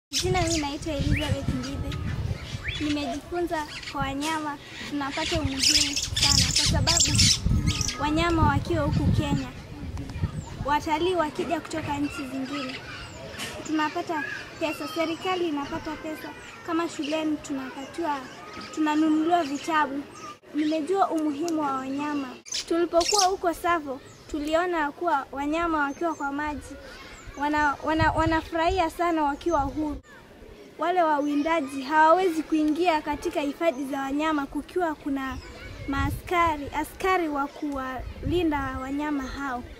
Jina mimi naitwa Elizabeth Ngithe. Nimejifunza kwa wanyama tunapata umuhimu sana, kwa sababu wanyama wakiwa huku Kenya, watalii wakija kutoka nchi zingine, tunapata pesa, serikali inapata pesa. Kama shuleni tunapatiwa, tunanunuliwa vitabu. Nimejua umuhimu wa wanyama. Tulipokuwa huko Tsavo, tuliona kuwa wanyama wakiwa kwa maji wana, wana, wanafurahia sana wakiwa huru. Wale wawindaji hawawezi kuingia katika hifadhi za wanyama kukiwa kuna maaskari askari wa kuwalinda wanyama hao.